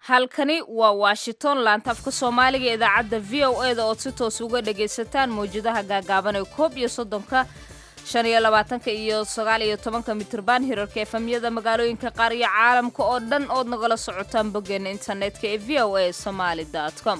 halkani waa washington laantafka soomaaliga ee idaacadda v o e da ood si toos uga dhagaysataan mawjadaha gaagaaban ee koob iyo soddonka shan iyo labaatanka iyo sagaal iyo tobanka mitirban hirarka efamyada magaalooyinka qaar iyo caalamka oo dhan ood nagala socotaan boggeena internetka ee v o a somaali com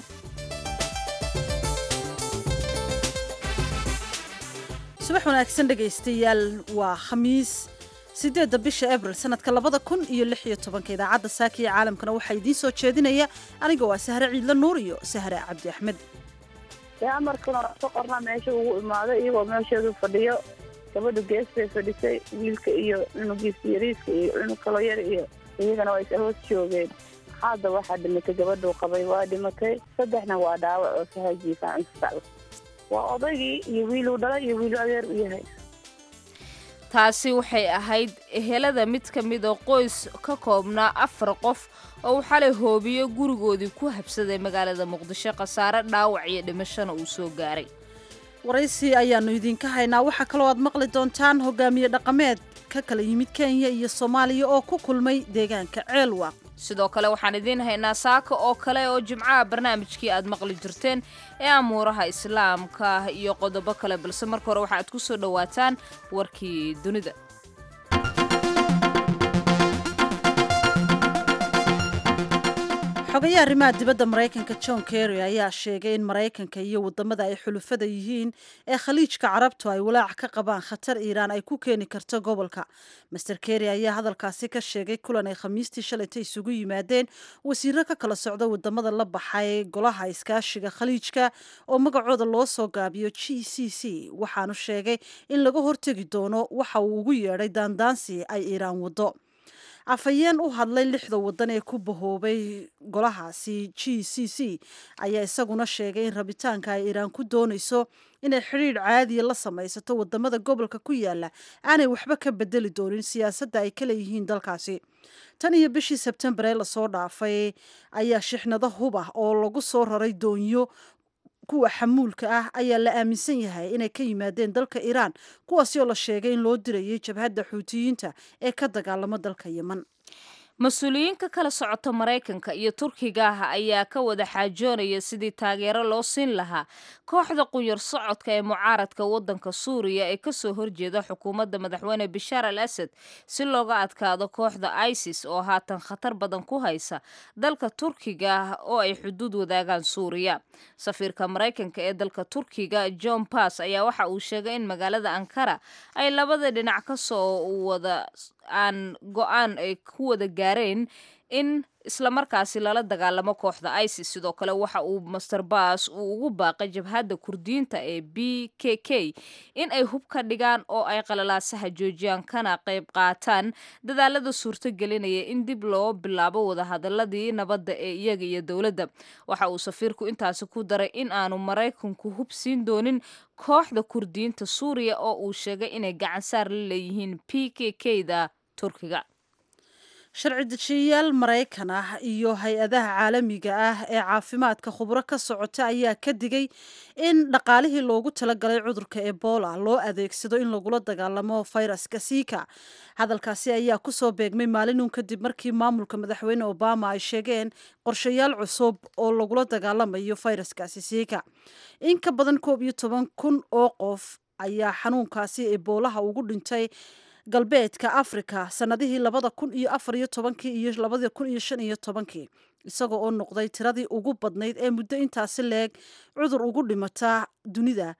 subax wanaagsan dhegaystayaal waa khamiis sideedda bisha abril sanadka labada kun iyo lix iyo tobanka idaacadda saaka iyo caalamkana waxaa idiin soo jeedinaya aniga waa sahre ciidla nuur iyo sahre cabdi axmed amarkuna ka qorna meesha ugu imaaday iyagoo meesheedu fadhiyo gabadhu gees bay fadhisay wiilka iyo cunugiisa yariiska iyo cunug kaloo yar iyo iyagana waa ishoos joogeen hadda waxaa dhimatay gabadhuu qabay waa dhimatay saddexna waa dhaawac oo sahajiifaan isbitaal waa odaygii iyo wiiluu dhalay iyo wiilu adeer u yahay taasi waxay ahayd ehelada mid ka mid oo qoys ka koobnaa afar qof oo uu xalay hoobiyo gurigoodii ku habsaday magaalada muqdisho khasaare dhaawac iyo dhimashana uu soo gaaray waraysi ayaannu idinka haynaa waxaa kaloo aad maqli doontaan hogaamiye dhaqameed ka kala yimid kenya iyo soomaaliya oo ku kulmay deegaanka ceelwaaq sidoo kale waxaan idiin haynaa saaka oo kale oo jimcaha barnaamijkii aad maqli jirteen ee amuuraha islaamka iyo qodobo kale balse marka hore waxa aad ku soo dhowaataan warkii dunida xogayaha arrimaha dibadda maraykanka john kerry ayaa sheegay in maraykanka iyo wadamada ay xulufada yihiin ee khaliijka carabtu ay walaac ka qabaan khatar iiraan ay ku keeni karto gobolka master kerry ayaa hadalkaasi ka sheegay kulan ay khamiistii shalayta isugu yimaadeen wasiiro ka kala socda wadamada la baxay golaha iskaashiga khaliijka oo magacooda loo soo gaabiyo g c c waxaanu sheegay in laga hortegi doono waxa uu ugu yeedhay daandaansi ay iiraan wado afhayeen u hadlay lixda wadan ee ku bahoobay golahaasi g c c ayaa isaguna sheegay in rabitaanka ay iiraan ku doonayso inay xidhiidh caadiya la samaysato wadamada gobolka ku yaala aanay waxba ka bedeli doonin siyaasadda ay ka leeyihiin dalkaasi tan iyo bishii sebtembar ee lasoo dhaafay ayaa shixnado hub ah oo lagu soo raray doonyo kuwa xamuulka ah ayaa la aaminsan yahay inay ka yimaadeen dalka iiraan kuwaasi oo la sheegay in loo dirayay jabhadda xuutiyiinta ee ka dagaalamo dalka yeman mas-uuliyiinka kala socota maraykanka iyo turkiga ah ayaa ka wada xaajoonaya sidii taageero loo siin lahaa kooxda qunyar socodka ee mucaaradka waddanka suuriya ee kasoo horjeeda xukuumadda madaxweyne bashaar al asad si looga adkaado kooxda isis oo haatan khatar badan ku haysa dalka turkiga ah oo ay xuduud wadaagaan suuriya safiirka maraykanka ee dalka turkiga john bass ayaa waxa uu sheegay in magaalada ankara ay labada dhinac kasoo wada aan go-aan ay ku wada gaareen in islamarkaasi lala dagaalamo kooxda isis sidoo kale waxa uu master baas uu ugu baaqay jabhadda kurdiyiinta ee b k k in ay hub ka dhigaan oo ay qalalaasaha joojiyaan kana qayb qaataan dadaalada suurto gelinaya in dib loo bilaabo wadahadaladii nabadda ee iyaga iyo dowladda waxa uu safiirku intaasi ku daray in aanu maraykanku hub siin doonin kooxda kurdiyiinta suuriya oo uu sheegay inay gacan saar la leeyihiin p k k da turkiga sharci dejiyayaal maraykan ah iyo hay-adaha caalamiga ah ee caafimaadka khubro ka socota ayaa ka digay in dhaqaalihii loogu talagalay cudurka ebola loo adeegsado in lagula dagaalamo fayraska sika hadalkaasi ayaa kusoo beegmay maalinun kadib markii maamulka madaxweyne obama ay sheegeen qorshayaal cusub oo lagula dagaalamayo fayraskaasi sika in ka badan koob iyo toban kun oo qof ayaa xanuunkaasi eboolaha ugu dhintay galbeedka africa sanadihii labada kun iyo afar iyo tobankii iyo labada kun iyo shan iyo tobankii isagoo oo noqday tiradii ugu badnayd ee muddo intaasi leeg cudur ugu dhimata dunida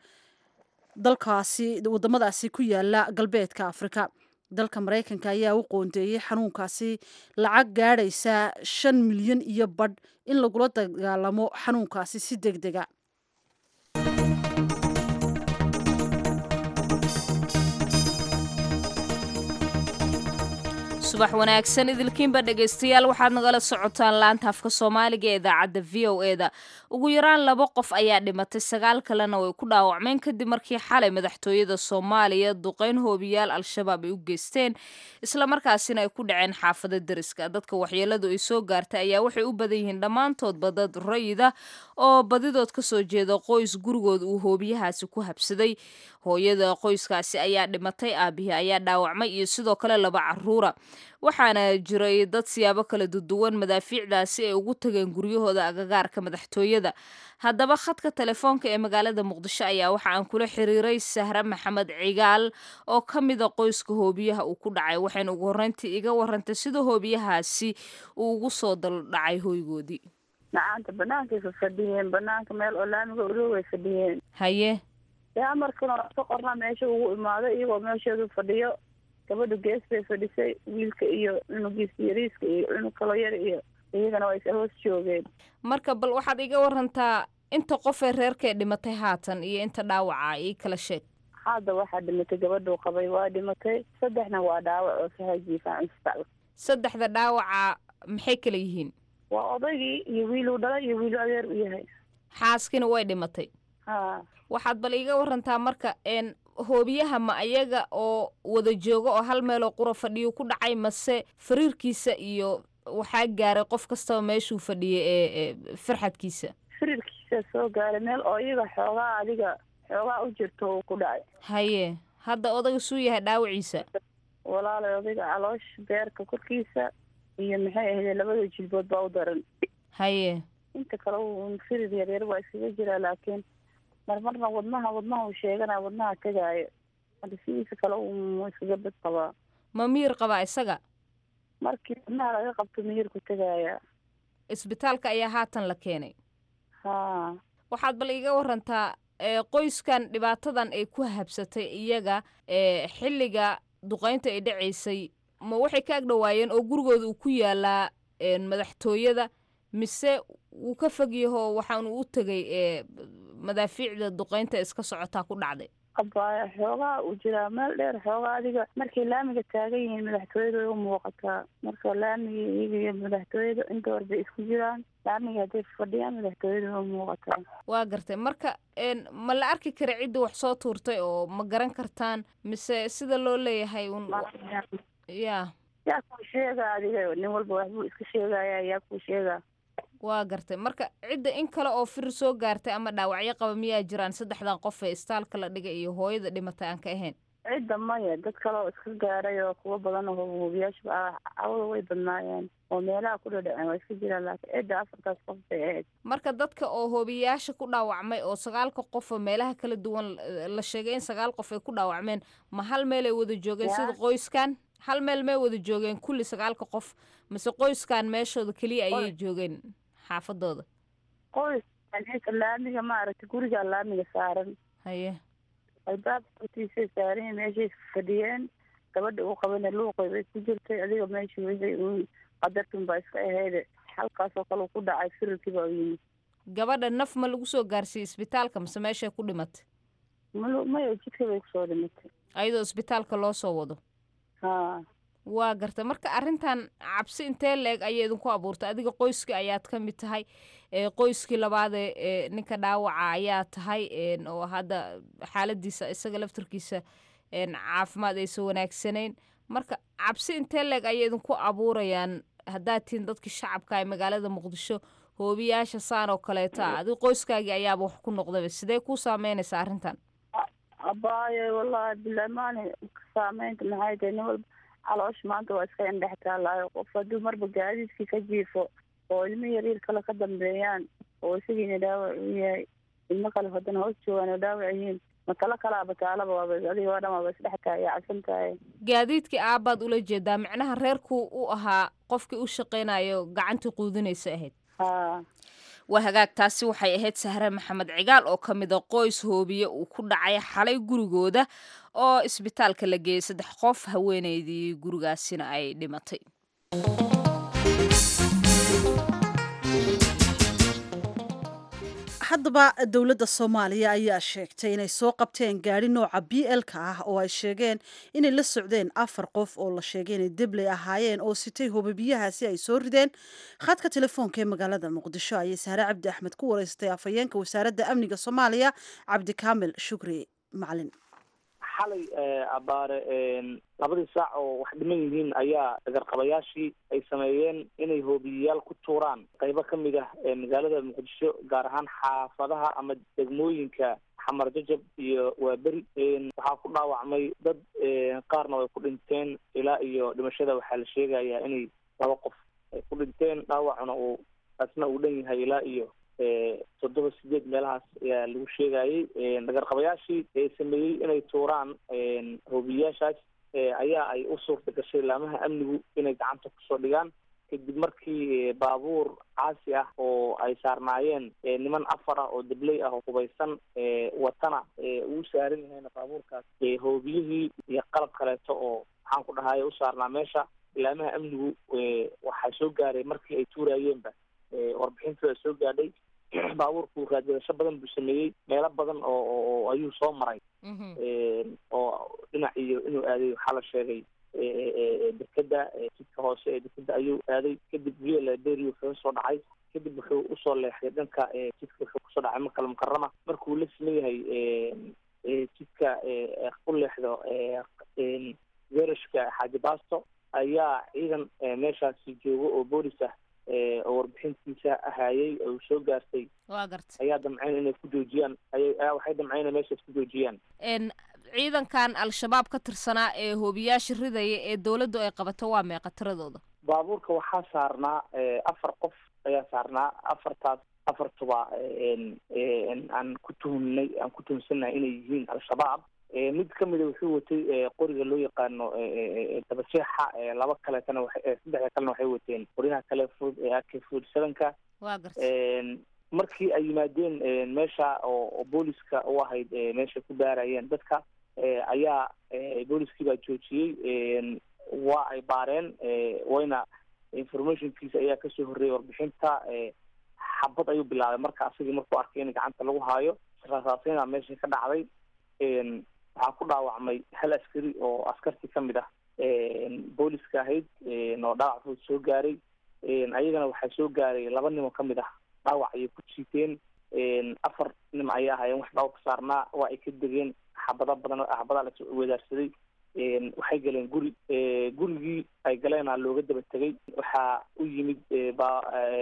dalkaasi wadamadaasi ku yaala galbeedka africa dalka maraykanka ayaa u qoondeeyey xanuunkaasi lacag gaadhaysa shan milyan iyo badh in lagula dagaalamo xanuunkaasi si deg dega subax wanaagsan idilkiinba dhegaystayaal waxaad nagala socotaan laanta afka soomaaliga ee idaacadda v o e da ugu yaraan laba qof ayaa dhimatay sagaal kalena way ku dhaawacmeen kadib markii xalay madaxtooyada soomaaliya duqeyn hoobiyaal al-shabaab ay u geysteen islamarkaasina ay ku dhaceen xaafada deriska dadka waxyeeladu ay soo gaartay ayaa waxay u badan yihiin dhammaantoodba dad rayida oo badidood kasoo jeeda qoys gurigood uu hoobiyahaasi ku habsaday hooyada qoyskaasi ayaa dhimatay aabihii ayaa dhaawacmay iyo sidoo kale laba caruura waxaana jiray dad siyaabo kala duduwan madaafiicdaasi ay ugu tageen guryahooda agagaarka madaxtooyada haddaba khadka telefoonka ee magaalada muqdisho ayaa waxa aan kula xiriiray sahre maxamed cigaal oo ka mida qoyska hoobiyaha uu ku dhacay waxayna ugu horreyntii iga warantay sida hoobiyahaasi uu ugu soo daldhacay hoygoodii macaanta banaankay fa fadhiyeen banaanka meel oo laamiga ulo way fadhiyeen haye dee amarkana ka qorna meesha ugu imaaday iyagoo meesheedu fadhiyo gabadha gees bay fadhisay wiilka iyo cunugiisa yariiska iyo cunug kaloo yar iyo iyagana waa isa hoos joogeen marka bal waxaad iga warantaa inta qofee reerkee dhimatay haatan iyo inta dhaawaca ii kala sheeg hadda waxaa dhimatay gabadhuu qabay waa dhimatay saddexna waa dhaawac oo sahajiifaan isbitaal saddexda dhaawaca maxay kala yihiin waa odaygii iyo wiiluu dhalay iyo wiilu adeer u yahay xaaskina way dhimatay ha waxaad bal iiga warantaa marka n hoobiyaha ma ayaga oo wada jooga oo hal meeloo qura fadhiyu ku dhacay mase fariirkiisa iyo waxaa gaaray qof kastaba meeshuu fadhiyay ee farxadkiisa firirkiisa soo gaaray meel oo iyaga xoogaa adiga xoogaa u jirto uu ku dhacay haye hadda odaga suu yahay dhaawaciisa walaalay odayga caloosha beerka korkiisa iyo maxay ahayd labada jilbood baa u daran haye inta kale uu firir yaryar waa iskaga jiraa laakiin marmarna wadnaha wadnaha uu sheegana wadnaha tegaayo marka sidiisa kale uu iskaga bad qabaa ma miyir qabaa isaga markii wadnaha laga qabto miyirku tegaaya isbitaalka ayaa haatan la keenay ha waxaad bal iiga warantaa qoyskan dhibaatadan ay ku habsatay iyaga xilliga duqaynta ay dhacaysay ma waxay ka agdhowaayeen oo gurigooda uu ku yaalaa madaxtooyada mise wuu ka fog yaho waxaanu u tegay madaafiicda duqaynta iska socotaa ku dhacday abaya xoogaa uu jiraa meel dheer xoogaa adiga markay laamiga taagan yihiin madaxtooyada way u muuqataa marka laamiga iyaga iyo madaxtooyada inta hor bay isku jiraan laamiga hadday fadhiyaan madaxtooyada way u muuqataa waa gartay marka ma la arki kara cidda wax soo tuurtay oo ma garan kartaan mise sida loo leeyahay un ya yaa kuu sheega adiga nin walba waxbuu iska sheegaya yaa kuu sheega waa gartay marka cidda in kale oo firir soo gaartay ama dhaawacyo qaba miyaa jiraan saddexdan qof ee istaalka la dhigay iyo hooyada dhimatay aan ka ahayn cidda maya dad kale oo iska gaaray oo kuwa badan oo hubiyaasha cawada way badnaayeen oo meelaha ku dhadhaceen waa iska jiraan laakiin cidda afartaas qof bay ahayd marka dadka oo hoobiyayaasha ku dhaawacmay oo sagaalka qof oo meelaha kala duwan la sheegay in sagaal qof ay ku dhaawacmeen ma hal meel ay wada joogeen sida qoyskan hal meel may wada joogeen kulli sagaalka qof mise qoyskan meeshooda keliya ayay joogeen xaafadooda qoys laamiga maaragtay gurigaa laamiga saaran haye albaabka hortiisay saaran meeshay fadhiyeen gabadha uu qabana luuqay bay ku jirtay adiga meesha wixii uun qadartun baa iska ahayde halkaasoo kale ku dhacay firirkii baa u yimid gabadha naf ma lagu soo gaarsiiyey isbitaalka mise meeshay ku dhimatay mal maya jidka bay kusoo dhimatay ayadoo isbitaalka loo soo wado ha waa gartay marka arrintan cabsi intee la-eg ayay idinku abuurtay adiga qoyskii ayaad ka mid tahay qoyskii labaadee ee ninka dhaawaca ayaa tahay oo hadda xaaladiisa isaga laftarkiisa caafimaad aysan wanaagsanayn marka cabsi intee la-eg ayay idinku abuurayaan haddaad tihiin dadkii shacabka ee magaalada muqdisho hoobiyaasha saan oo kaleeta ah adiga qoyskaagii ayaaba wax ku noqdaba sidee kuu saameynaysa arrintan abaayo wallahi bilaamaani saameynta maxay tahay nin walba caloosha maanta waa iska indhex taalaayo qof hadduu marba gaadiidkii ka jiifo oo ilmo yaryar kale ka dambeeyaan oo isagiina dhaawac u yahay ilmo kale haddana hoos joogaan oo dhaawac yihiin matalo kalaaba taalaba waaba adiga oo dhan waaba isdhex tahay cabsan tahay gaadiidkii aabbaad ula jeedaa micnaha reerku u ahaa qofkii u shaqaynayo gacantii quudinaysa ahayd ha waa hagaag taasi waxay ahayd sahre maxamed cigaal oo ka mid a qoys hoobiye uu ku dhacay xalay gurigooda oo isbitaalka la geeyey saddex qof haweeneydii gurigaasina ay dhimatay haddaba dowladda soomaaliya ayaa sheegtay inay soo qabteen gaari nooca b l-ka ah oo ay sheegeen inay la socdeen afar qof oo la sheegay inay debley ahaayeen oo sitay hobabiyahaasi ay soo rideen khadka telefoonka ee magaalada muqdisho ayay sahre cabdi axmed ku wareystay afhayeenka wasaaradda amniga soomaaliya cabdikaamil shukri macalin xalay abaare labadii saac oo wax dhiman yihiin ayaa dagarqabayaashii ay sameeyeen inay hoobiyayaal ku tuuraan qaybo ka mid ah magaalada muqdisho gaar ahaan xaafadaha ama degmooyinka xamar jajab iyo waaberi waxaa ku dhaawacmay dad qaarna way ku dhinteen ilaa iyo dhimashada waxaa la sheegayaa inay laba qof ay ku dhinteen dhaawacuna uu asna uu dhan yahay ilaa iyo toddoba sideed meelahaas ayaa lagu sheegayay dhagarqabayaashii ee sameeyey inay tuuraan hoobiyayaashaas ayaa ay u suurta gashay laamaha amnigu inay gacanta kusoo dhigaan kadib markii baabuur caasi ah oo ay saarnaayeen niman afar ah oo dabley ah oo hubaysan watana uu saaran yahayna baabuurkaas hoobiyihii iyo qalab kaleeto oo maxaan ku dhahaye u saarnaa meesha laamaha amnigu waxaa soo gaaray markii ay tuuraayeenba warbixintooda soo gaadhay baabuurku raadgadasho badan buu sameeyey meelo badan oo ayuu soo maray oo dhinac iyo inuu aaday waxaa la sheegay dekeda jidka hoose ee dekeda ayuu aaday kadib via liberia wuxuu soo dhacay kadib wuxuu usoo leexday dhanka jidka wuxuu kusoo dhacay makal mukarama markuu la siman yahay jidka u leexdo gerashka xaaji baasto ayaa ciidan meeshaasi joogo oo boolis ah oo warbixintiisa ahaayey oo soo gaartay waa garta ayaa damceyn inay ku joojiyaan ayaa waxay damceyn inay meeshaas ku joojiyaan ciidankan al-shabaab ka tirsanaa ee hoobiyaasha ridaya ee dawladdu ay qabato waa meeqa tiradooda baabuurka waxaa saarnaa afar qof ayaa saarnaa afartaas afartuba aan ku tuhumnay aan ku tuhumsannahay inay yihiin al-shabaab mid kamida wuxuu watay qoriga loo yaqaano dabajeexa laba kaleetana saddexda kalena waxay wateen qoryaha kale food ak food sevenka waa garta markii ay yimaadeen meesha oo booliska u ahayd meesha ku baarayeen dadka ayaa booliskii baa joojiyey waa ay baareen wayna informationkiisa ayaa kasoo horreeyay warbixinta xabad ayuu bilaabay marka asagii markuu arkay in gacanta lagu haayo rasaasina meesha ka dhacday waxaa ku dhaawacmay hal askari oo askartii kamid ah booliska ahayd oo dhaawac fud soo gaaray ayagana waxaa soo gaaray laba nin oo kamid ah dhaawac ayay ku jiiteen afar nim ayay ahaayeen wax dhaawac ka saarnaa waa ay ka degeen xabada badan xabadaa la wedaarsaday waxay galeen guri gurigii ay galeena looga daba tegay waxaa u yimid ba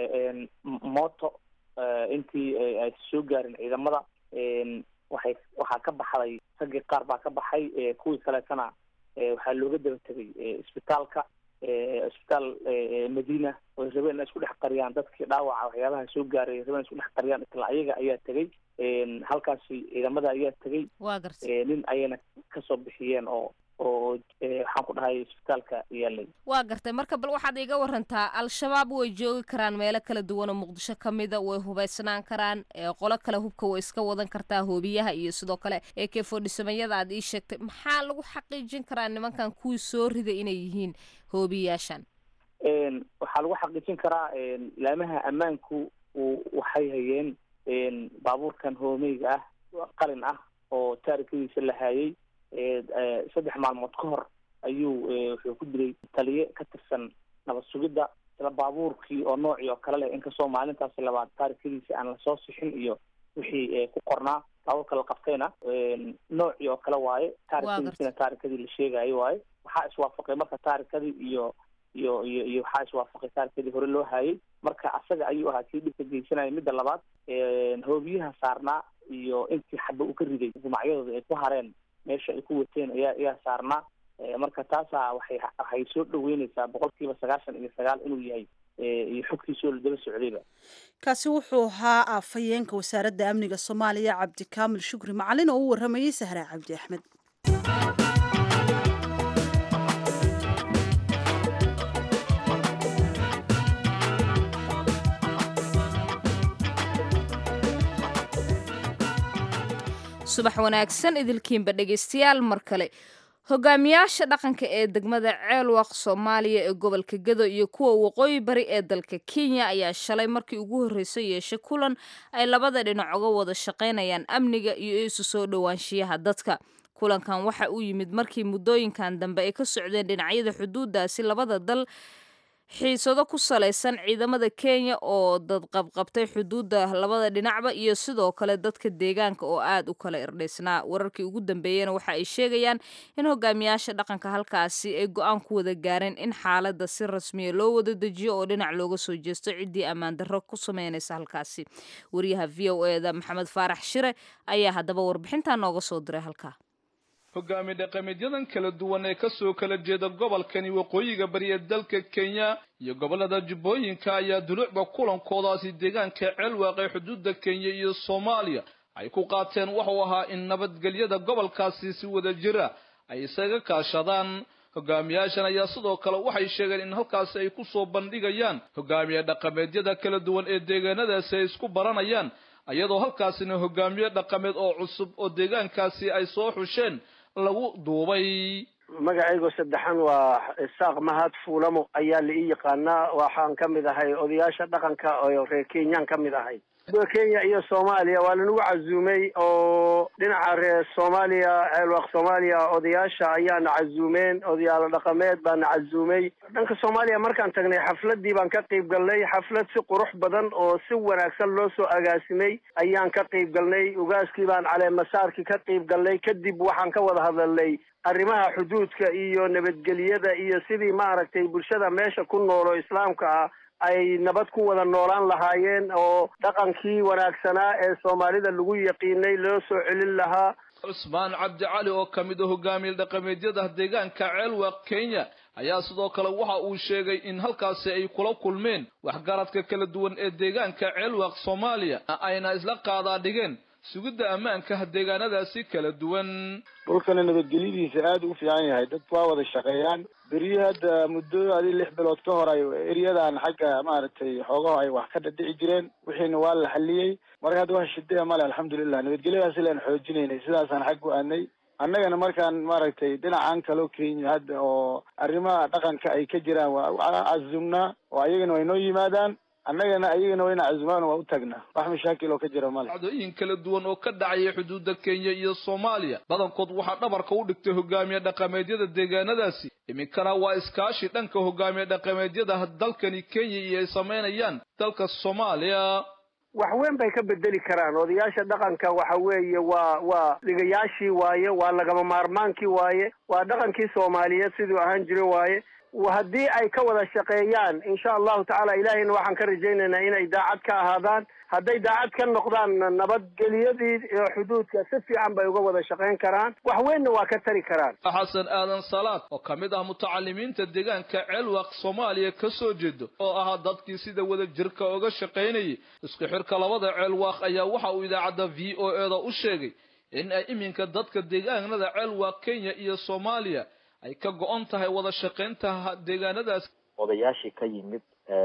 moto intii ay soo gaarin ciidamada waxay waxaa ka baxday raggii qaar baa ka baxay kuwii kaleetana waxaa looga daba tegay isbitaalka isbitaal madina oy rabeen inay isku dhex qariyaan dadkii dhaawaca waxyaabaha soo gaaray rabeen isku dhex qariyaan isla ayaga ayaa tegay halkaasi ciidamada ayaa tegay waa garta nin ayayna kasoo bixiyeen oo oo waxaan ku dhahay isbitaalka yaalay waa gartay marka bal waxaad iga warantaa al-shabaab way joogi karaan meelo kala duwan oo muqdisho ka mida way hubaysnaan karaan qolo kale hubka way iska wadan kartaa hoobiyaha iyo sidoo kale ee keefodhisamayada aad ii sheegtay maxaa lagu xaqiijin karaa nimankan kuwii soo riday inay yihiin hoobiyaashan waxaa lagu xaqiijin karaa laamaha ammaanku waxay hayeen baabuurkan hoomeyga ah qalin ah oo taarikadiisa la haayay saddex maalmood ka hor ayuu wuxuu ku dilay taliye ka tirsan nabad sugidda isla baabuurkii oo noocii oo kale leh inkastoo maalintaasi labaad taarikadiisa aan lasoo sixin iyo wixii ku qornaa baabuurka la qabtayna noocii oo kale waaye taarikadiisina taarikadii la sheegayo waaye waxaa iswaafaqay marka taarikadii iyo iyo iyo iyo waxaa iswaafaqay taarikadii hore loo haayay marka asaga ayuu ahaa kii dhibka geysanaya midda labaad hoobiyaha saarnaa iyo intii xaba uu ka riday gumacyadooda ay ku hareen meesha ay ku wateen ayaa ayaa saarnaa marka taasaa waxay waxay soo dhaweyneysaa boqol kiiba sagaashan iyo sagaal inuu yahay iyo xogtiisoo la daba socdayba kaasi wuxuu ahaa afhayeenka wasaaradda amniga soomaaliya cabdikaamil shukri macalin oo u waramayey sahra cabdi axmed subax wanaagsan idilkiinba dhegaystayaal mar kale hogaamiyaasha dhaqanka ee degmada ceelwaq soomaaliya ee gobolka gedo iyo kuwa waqooyi bari ee dalka kenya ayaa shalay markii ugu horreysay yeeshay kulan ay labada dhinac uga wada shaqaynayaan amniga iyo isu soo dhowaanshiyaha dadka kulankan waxa uu yimid markii muddooyinkan dambe ay ka socdeen dhinacyada xuduudaasi labada dal xiisado ku salaysan ciidamada kenya oo dad qabqabtay xuduudda labada dhinacba iyo sidoo kale dadka deegaanka oo aad u kala irdhaysnaa wararkii ugu dambeeyena waxa ay sheegayaan in hogaamiyaasha dhaqanka halkaasi ay go-aan ku wada gaareen in xaaladda si rasmiya loo wada dejiyo oo dhinac looga soo jeesto ciddii ammaan darro ku sameynaysa halkaasi wariyaha v o eda maxamed faarax shire ayaa haddaba warbixintaa nooga soo diray halkaa hogaami dhaqameedyadan kala duwan ee kasoo kala jeeda gobolkani waqooyiga bari ee dalka kenya iyo gobollada jubbooyinka ayaa duluucba kulankoodaasi deegaanka ceelwaaq ee xuduudda kenya iyo soomaaliya ay ku qaateen wuxuu ahaa in nabadgelyada gobolkaasi si wada jira ay isaga kaashadaan hogaamiyaashan ayaa sidoo kale waxay sheegeen in halkaasi ay kusoo bandhigayaan hogaamiye dhaqameedyada kala duwan ee deegaanadaasi ay isku baranayaan iyadoo halkaasina hogaamiye dhaqameed oo cusub oo deegaankaasi ay soo xusheen lagu duubay magacaygo saddexan waa isaaq mahad fuulamo ayaa la ii yaqaanaa waxaan ka mid ahay odayaasha dhaqanka oo reer kenyaan ka mid ahay kenya iyo soomaaliya waa lanagu casuumay oo dhinaca reer soomaaliya ceelwaaq soomaaliya odayaasha ayaana casuumeen odayaalo dhaqameed baana casuumay dhanka soomaaliya markaan tagnay xafladii baan ka qayb galnay xaflad si qurux badan oo si wanaagsan loo soo agaasimay ayaan ka qayb galnay ugaaskii baan caleemasaarkii ka qayb galnay kadib waxaan ka wada hadalnay arrimaha xuduudka iyo nabadgelyada iyo sidii maaragtay bulshada meesha ku nool oo islaamka ah ay nabad ku wada noolaan lahaayeen oo dhaqankii wanaagsanaa ee soomaalida lagu yaqiinay loo soo celin lahaa cusmaan cabdi cali oo ka mid a hogaamiye dhaqameedyada deegaanka ceelwaaq kenya ayaa sidoo kale waxa uu sheegay in halkaasi ay kula kulmeen waxgaradka kala duwan ee deegaanka ceelwaaq soomaaliya ayna isla qaadaa dhigeen sugidda ammaanka deegaanadaasi kala duwan dhulkana nabadgelyadiisa aada u fiican yahay dadku waa wada shaqeeyaan beriyo hadda muddo adi lix bilood ka hor ay eryadan xagga maaragtay xoogaho ay wax ka dhadhici jireen wixiina waa la xaliyey marka hadda wax shidaya male alxamdulilah nabadgelyadaas ilaan xoojinaynay sidaasaan xag u aadnay annagana markaan maaragtay dhinacan kaloo kenya hadda oo arrimaha dhaqanka ay ka jiraan waa cazumnaa oo ayagana way noo yimaadaan annagana ayagana wayna casumaan waa u tagnaa wax mashaakil oo ka jira male dhacdooyin kala duwan oo ka dhacaya xuduudda kenya iyo soomaaliya badankood waxaa dhabarka u dhigtay hogaamiye dhaqameedyada deegaanadaasi iminkana waa iskaashi dhanka hogaamiye dhaqameedyada dalkani kenya iyo ay samaynayaan dalka soomaaliya wax weyn bay ka bedeli karaan odayaasha dhaqanka waxa weeye waa waa dhigayaashii waaye waa lagama maarmaankii waaye waa dhaqankii soomaaliyeed siduu ahaan jira waaye haddii ay ka wada shaqeeyaan insha allahu tacaala ilaahayna waxaan ka rajaynaynaa inay daacad ka ahaadaan hadday daacad ka noqdaan nabadgelyadii xuduudka si fiican bay uga wada shaqayn karaan wax weynna waa ka tari karaan xasan aadan salaad oo ka mid ah mutacalimiinta deegaanka ceelwaaq soomaaliya ka soo jeedo oo ahaa dadkii sida wada jirka oga shaqaynayay isku xirka labada ceelwaaq ayaa waxa uu idaacadda v o e da u sheegay in ay iminka dadka deegaanada ceelwaaq kenya iyo soomaaliya ay ka go-on tahay wada shaqaynta deegaanadaas odayaashii ka yimid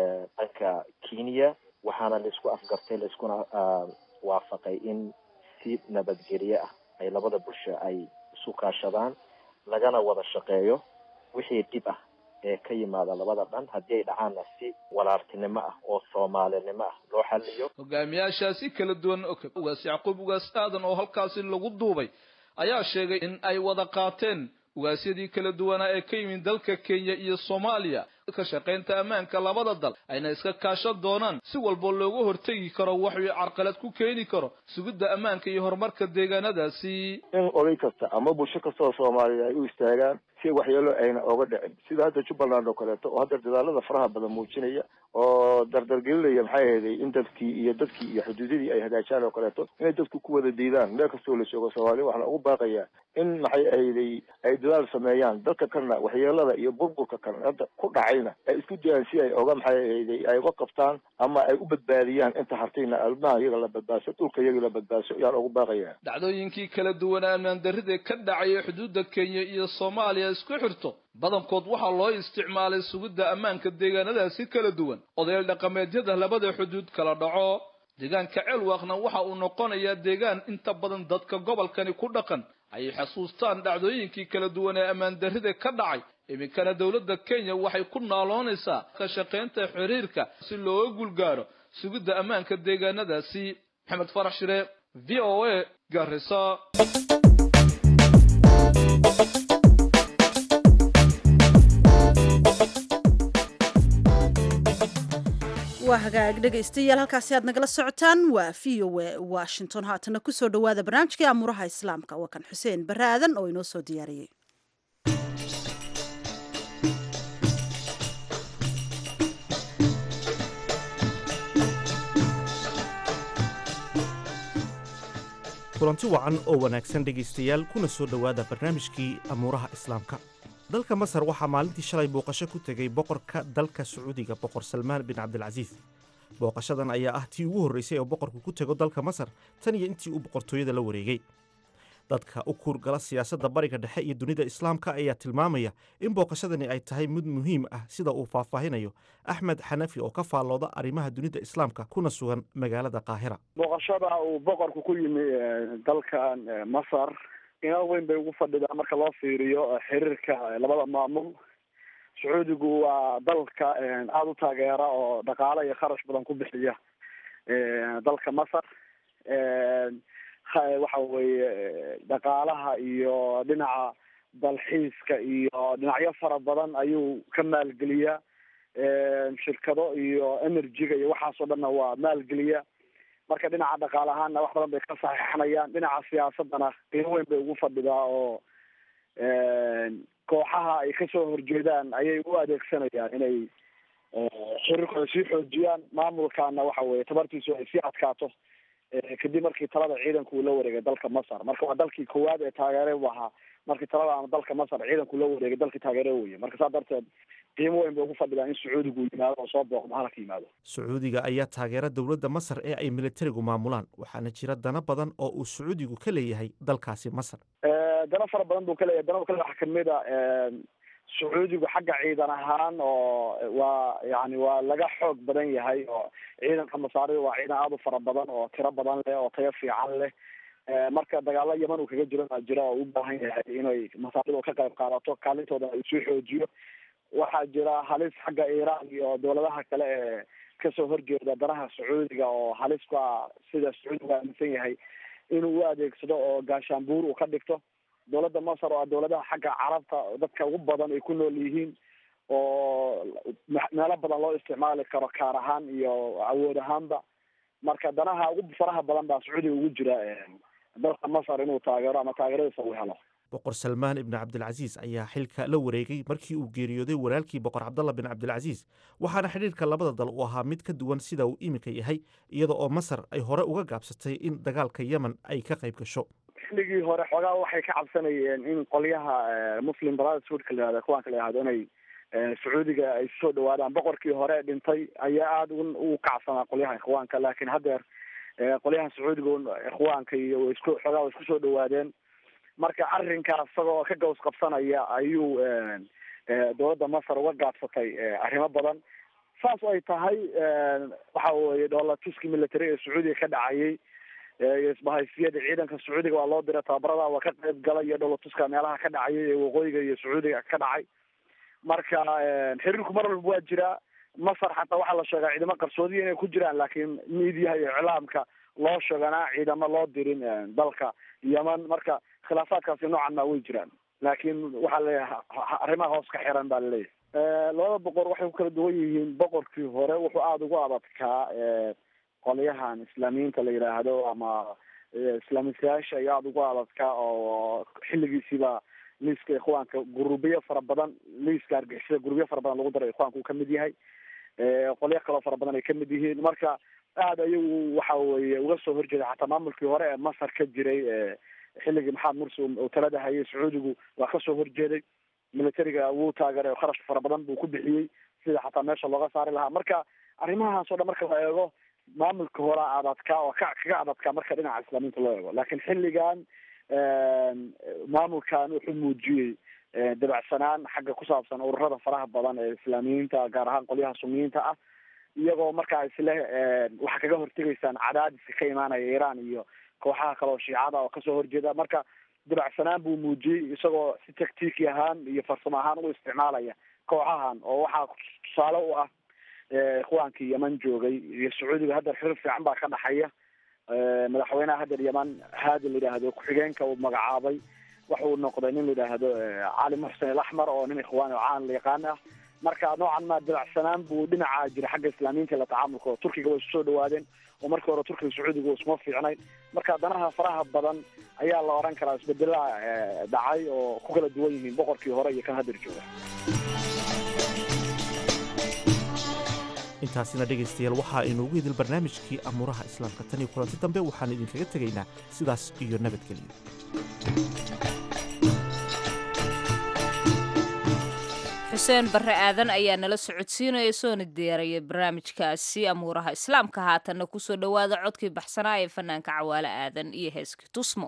dhanka kenya waxaana laisku afgartay laiskuna waafaqay in si nabadgelye ah ay labada bulsho ay isu kaashadaan lagana wada shaqeeyo wixii dhib ah ee ka yimaada labada dhan haddii ay dhacaanna si walaaltinimo ah oo soomaalinimo ah loo xaliyo hogaamiyaashaasi kala duwan ugaas yacquub ugaas aadan oo halkaasi lagu duubay ayaa sheegay in ay wada qaateen ugaasyadii kala duwanaa ee ka yimid dalka kenya iyo soomaaliya ka shaqaynta ammaanka labada dal ayna iska kaashan doonaan si walba looga hortegi karo waxuu carqalad ku keeni karo sugidda ammaanka iyo horumarka deegaanadaasi in oday kasta ama bulsho kasta oo soomaaliya ay u istaagaan si waxyeelo ayna oga dhicin sida hadda jubbaland oo kaleeto oo hadda dadaalada faraha badan muujinaya oo dardargelinaya maxay ahayday in dadkii iyo dadkii iyo xuduudadii ay hagaajaan oo kaleeto inay dadku ku wada diidaan meel kastoo la joogo soomaaliya waxaana ugu baaqayaa in maxay ahayday ay dadaal sameeyaan dadka kalena waxyeelada iyo burburka kale hadda ku dhacayna ay isku dayaan si ay oga maxay ahayday ay uga qabtaan ama ay u badbaadiyaan inta hartayna almaha iyaga la badbaadso dhulka iyaga la badbaadso ayaan ugu baaqayaa dhacdooyinkii kala duwanaa ammaan darrida ka dhacaya xuduudda kenya iyo soomaaliya isku xirto badankood waxaa loo isticmaalay sugidda ammaanka deegaanadaasi kala duwan odayaal dhaqameedyada labada xuduud kala dhaco deegaanka ceelwaaqna waxa uu noqonayaa deegaan inta badan dadka gobolkani ku dhaqan ay xasuustaan dhacdooyinkii kala duwan ee ammaan darrida ka dhacay iminkana dowladda kenya waxay ku naaloonaysaa ka shaqaynta xiriirka si looga gulgaaro sugidda ammaanka deegaanadaasi maxamed farax shire v o a garisa waa hagaag dhegaystayaal halkaasi aad nagala socotaan waa v o a washington haatana kusoo dhowaada barnaamijkii amuuraha islaamka waa kan xuseen barre aadan oo inoo soo diyaariyey kulanti wacan oo wanaagsan dhegaystayaal kuna soo dhowaada barnaamijkii amuuraha islaamka dalka masar waxaa maalintii shalay booqasho ku tegey boqorka dalka sacuudiga boqor salmaan bin cabdilcasiis booqashadan ayaa ah tii ugu horraysay oo boqorku ku tego dalka masar tan iyo intii uu boqortooyada la wareegay dadka u kuurgala siyaasadda bariga dhexe iyo dunida islaamka ayaa tilmaamaya in booqashadani ay tahay mid muhiim ah sida uu faahfaahinayo axmed xanafi oo ka faallooda arrimaha dunida islaamka kuna sugan magaalada qaahira booqashada uu boqorku ku yimi dalkan masar inaal weyn bay ugu fadhidaa marka loo fiiriyo xiriirka labada maamul sacuudigu waa dalka aada u taageera oo dhaqaale iyo kharash badan ku bixiya dalka masar waxa weeye dhaqaalaha iyo dhinaca dalxiiska iyo dhinacyo fara badan ayuu ka maalgeliyaa shirkado iyo energy-ga iyo waxaasoo dhanna waa maalgeliya marka dhinaca dhaqaale ahaanna wax badan bay ka saxiixanayaan dhinaca siyaasadana qiimo weyn bay ugu fadhidaa oo kooxaha ay kasoo horjeedaan ayay u adeegsanayaan inay xiriirkooda sii xoojiyaan maamulkana waxa weye tabartiisu ay sii adkaato kadib markii talada ciidanku uu la wareegay dalka masar marka waa dalkii koowaad ee taageere u ahaa markii talada ama dalka masar ciidanku la wareegay dalkii taageere weye marka saa darteed qiimo weyn bay ugu fadhidaa in sacuudigu yimaado oo soo booqdo halka yimaado sacuudiga ayaa taageera dowladda masar ee ay militarigu maamulaan waxaana jira dana badan oo uu sacuudigu ka leeyahay dalkaasi masar dana fara badan buu ka leeyahay dana kale waxaa kamid a sacuudigu xagga ciidan ahaan oo waa yani waa laga xoog badan yahay oo ciidanka masaarida waa ciidan aada u fara badan oo tiro badan leh oo tayo fiican leh marka dagaalo yaman uu kaga jiro jira oo u baahan yahay inay masaarida ka qayb qaadato kaalintoodana ay soo xoojiyo waxaa jira halis xagga iiraan iyo dowladaha kale ee kasoo horjeeda danaha sacuudiga oo halis ku ah sida sacuudigu aaminsan yahay inuu u adeegsado oo gaashaanbuur uu ka dhigto dowladda masar oo ah dowladaha xagga carabta dadka ugu badan ay ku nool yihiin oo meelo badan loo isticmaali karo kaar ahaan iyo awood ahaanba marka danaha ugu faraha badan baa sacuudiga ugu jira dalka masar inuu taageero ama taageeradiisa uu helo boqor salmaan ibni cabdilcasiis ayaa xilka la wareegay markii uu geeriyooday walaalkii boqor cabdalla bin cabdilcasiis waxaana xidhiirka labada dal uu ahaa mid ka duwan sida uu iminka yahay iyada oo masar ay hore uga gaabsatay in dagaalka yemen ay ka qayb gasho xilligii hore xoogaa waxay ka cabsanayeen in qolyaha muslim brotherhoodka la yihahdo kuwaanka la yihahdo inay sacuudiga ay soo dhawaadaan boqorkii hore dhintay ayaa aada ugu kacsanaa qolyaha ikhwaanka laakiin haddeer qolyaha sacuudiga ikhwaanka iyo way isku xoogaa way isku soo dhawaadeen marka arrinkaas isagoo ka gaws qabsanaya ayuu dowladda masar uga gaabsatay arrimo badan saas ay tahay waxa weye dhoolatuski military ee sacuudiga ka dhacayay iyo isbahaysiyada ciidanka sacuudiga waa loo diray tababarada waa ka qayb galay iyo dhoolatuska meelaha ka dhacayay ee waqooyiga iyo sacuudiga ka dhacay marka xiriirku mar walba waa jiraa masar xataa waxaa la sheegaa ciidamo qarsoodiya inay ku jiraan laakiin miidiyaha iyo iclaamka loo sheeganaa ciidamo loo dirin dalka yeman marka khilaafaadkaasi noocan maa way jiraan laakiin waxaa laleeyahay arrimaha hoos ka xiran baa laleeyahay labada boqor waxay ku kala duwan yihiin boqorkii hore wuxuu aada ugu adadkaa qolyahan islaamiyiinta la yidhaahdo ama islaamisayaasha ayaa aada ugu adadkaa oo xilligiisiiba liiska ikhwaanka gurubiyo fara badan liiska argixisada gurubiyo fara badan lagu daray ikhwaanka uu kamid yahay qolyo kaloo fara badan ay kamid yihiin marka aada ayagu waxa weye uga soo horjeeda xataa maamulkii hore ee masar ka jiray xilligii maxamed mursi uu talada hayay sacuudigu waa kasoo horjeeday militariga wuu taageeray oo kharash fara badan buu ku bixiyey sida xataa meesha looga saari lahaa marka arrimahaas o dhan marka la eego maamulka horea adadkaa oo ka kaga adadkaa marka dhinaca islaamiinta loo eego laakiin xilligan maamulkan wuxuu muujiyey dabacsanaan xagga ku saabsan ururada faraha badan ee islaamiyiinta gaar ahaan qolyaha suniyiinta ah iyagoo markaa isle waxaa kaga hortegaysaan cadaadiska ka imaanaya iiraan iyo kooxaha kale oo shiicada oo kasoo horjeeda marka dabacsanaan buu muujiyey isagoo si tactiki ahaan iyo farsamo ahaan u isticmaalaya kooxahan oo waxaa tusaale u ah ikhwaankii yeman joogay iyo sacuudiga haddeer xiriir fiican baa ka dhaxaya madaxweynaha haddeer yeman haadi la yidhaahdo ku-xigeenka uu magacaabay waxa uu noqday nin la yidhaahdo cali muxsen alaxmar oo nin ikhwaani oo caan la yaqaan ah marka noocan ma dabacsanaan buu dhinaca jira xagga islaamiyiinta la tacaamulka oo turkiga way isu soo dhawaadeen oo markii hore turkiga sacuudiga isuma fiicnayn marka danaha faraha badan ayaa la oran karaa isbedelaha dhacay oo ku kala duwan yihiin boqorkii hore iyo kan hadeer jooga intaasina dhegaystayaal waxaa inoogu idil barnaamijkii amuuraha islaamka tan iyo kulanti dambe waxaan idinkaga tegaynaa sidaas iyo nabadgelyo xuseen barre aadan ayaa nala socodsiinaya soona diyaaraya barnaamijkaasi amuuraha islaamka haatanna kusoo dhowaada codkii baxsanaa ee fanaanka cawaale aadan iyo heeskii tusmo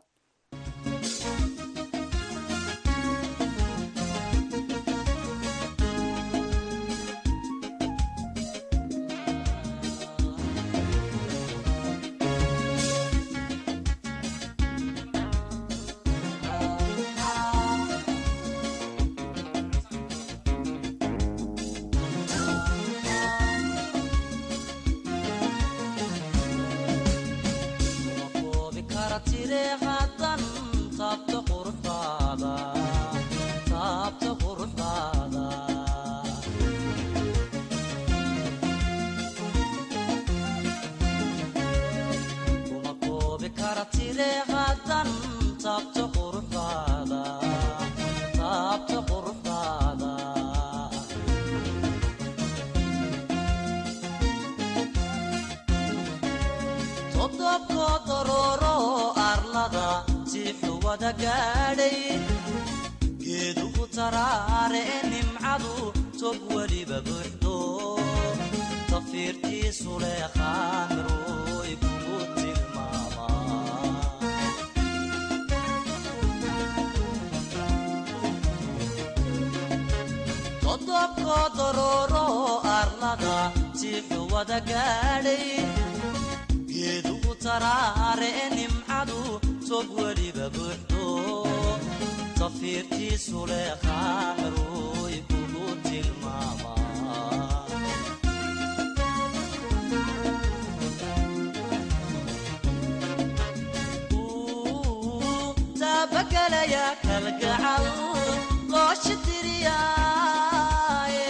geedugu taraare e nimcadu tog weliba buuxdo tafiirtiisu leekhaamiroy kugu tilmaamtodobko dorooro arlada tiixu wada gaadhay geedugu taraare e nimcadu tog weliba buuxdo tafiirtiisu leekhaamiroy kugu tilmaamaa taabagelaya kalgacal looshi tiriyaaye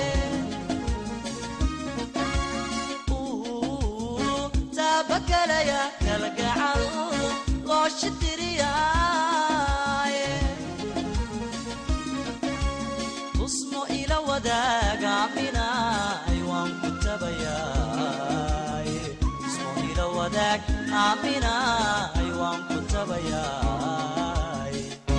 taabagelaya kalgacal looshi tiriyaaye tusmo ila wadaagaminay waan ku tabayaay tusmo ila wadaag aaminay waan ku tabayaay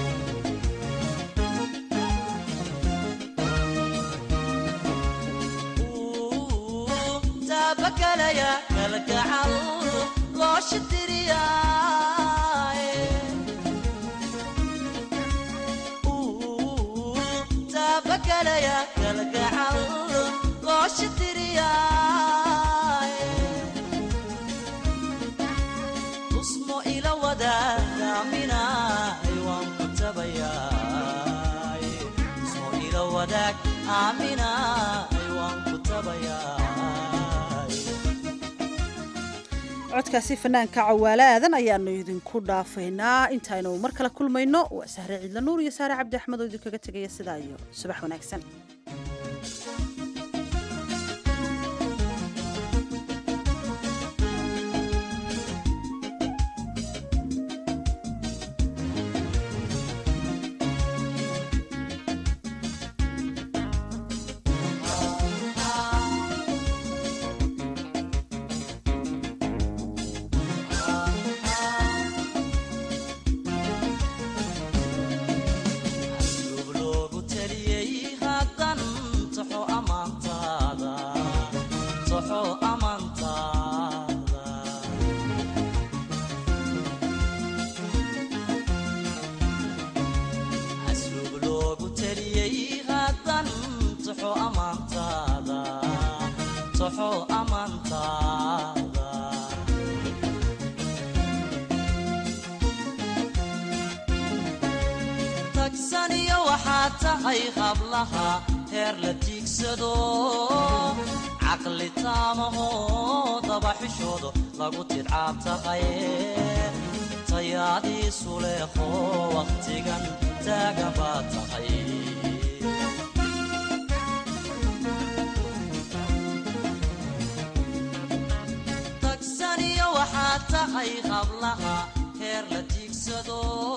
taabagelaya kalgacal looshi tiriyaaye taabagelaya kalgacal looshi tiriyaaye tusmo ila wadaagaminay waan ku tabayaay tusmo ila wadaag aaminay waan ku tabayaay codkaasi fanaanka cawaale aadan ayaanu idinku dhaafaynaa intaaynu mar kale kulmayno waa sahre ciidla nuur iyo saare cabdi axmed oo idinkaga tegaya sidaa iyo subax wanaagsan tagsaniyo waxaa tahay hablaha heer la tiigsado caqli taamaho dabaxishoodo lagu tidcaab tahay tayaadiisu leeqo wakhtigan taagan baa tahay tahay hablaha heer la tiigsado